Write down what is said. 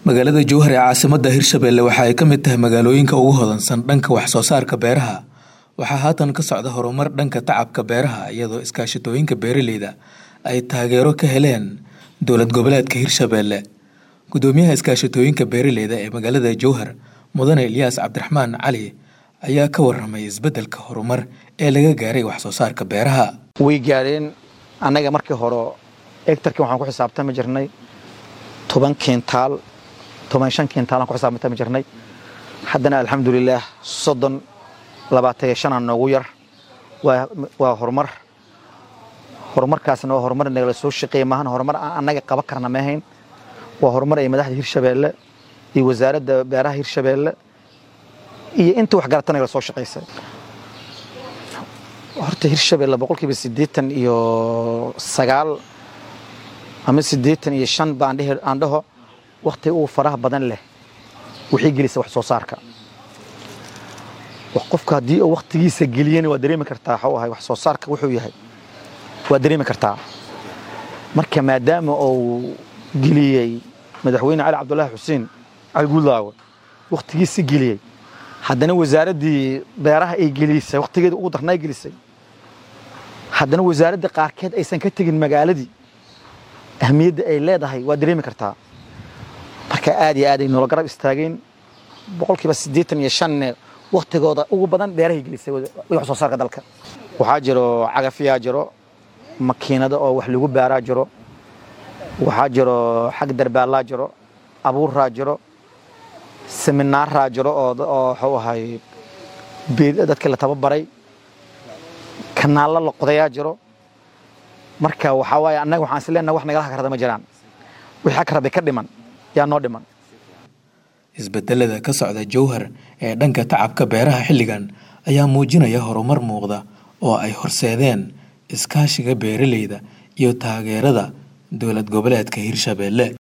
magaalada jowhar ee caasimada hirshabelle waxa ay ka mid tahay magaalooyinka ugu hodansan dhanka wax soo saarka beeraha waxaa haatan ka socda horumar dhanka tacabka beeraha iyadoo iskaashatooyinka beeraleyda ay taageero ka heleen dowlad goboleedka hirshabelle gudoomiyaha iskaashatooyinka beeraleyda ee magaalada jowhar mudane ilyaas cabdiraxmaan cali ayaa ka waramay isbedelka horumar ee laga gaaray wax soo saarka beeraha way gaadheen annaga markii hore egtarkii waxaan ku xisaabtami jirnay toban kintaal toban shan kintaal aan ku xisaabtami jirnay haddana alxamdulilaah soddon labaatan iyo shanaa noogu yar waa horumar horumarkaasna waa horumar nagala soo shaqeeya maahan horumar aan annaga qaban karna ma ahayn waa horumar ay madaxda hirshabeelle iyo wasaaradda beeraha hirshabeelle iyo inta waxgarata nagala soo shaqaysay horta hirshabelle boqolkiiba siddeetan iyo sagaal ama siddeetan iyo shan ba aan dhaho wakhti uu faraha badan leh waxay gelisa wax soo saarka qofka haddii uu wakhtigiisa geliyana waa dareemi kartaa waxuu ahay wax soo saarka wuxuu yahay waa dareemi kartaa marka maadaama uu geliyey madaxweyne cali cabdulaahi xuseen cali guudlaawe wakhtigiisa geliyey haddana wasaaraddii beeraha ay gelisay wakhtigeeda ugu darnaa gelisay haddana wasaaradda qaarkeed aysan ka tegin magaaladii ahmiyadda ay leedahay waa dareemi kartaa marka aad iyo aad ay noola garab istaageen boqolkiiba siddeetan iyo shanne wakhtigooda ugu badan beerahay gelisay wax soo saarka dalka waxaa jiro cagafyaa jiro makiinado oo wax lagu baaraa jiro waxaa jiro xag darbaallaa jiro abuuraa jiro seminaaraa jiro oo waxuu ahay dadka la tababaray kanaallo la qodayaa jiro marka waxaa waaye annaga waxaan is leenahay wax nagala hakarada ma jiraan wixii hakarada ka dhiman yaa noo dhiman isbedelada ka socda jowhar ee dhanka tacabka beeraha xilligan ayaa muujinaya horumar muuqda oo ay horseedeen iskaashiga beeraleyda iyo taageerada dowlad goboleedka hirshabelle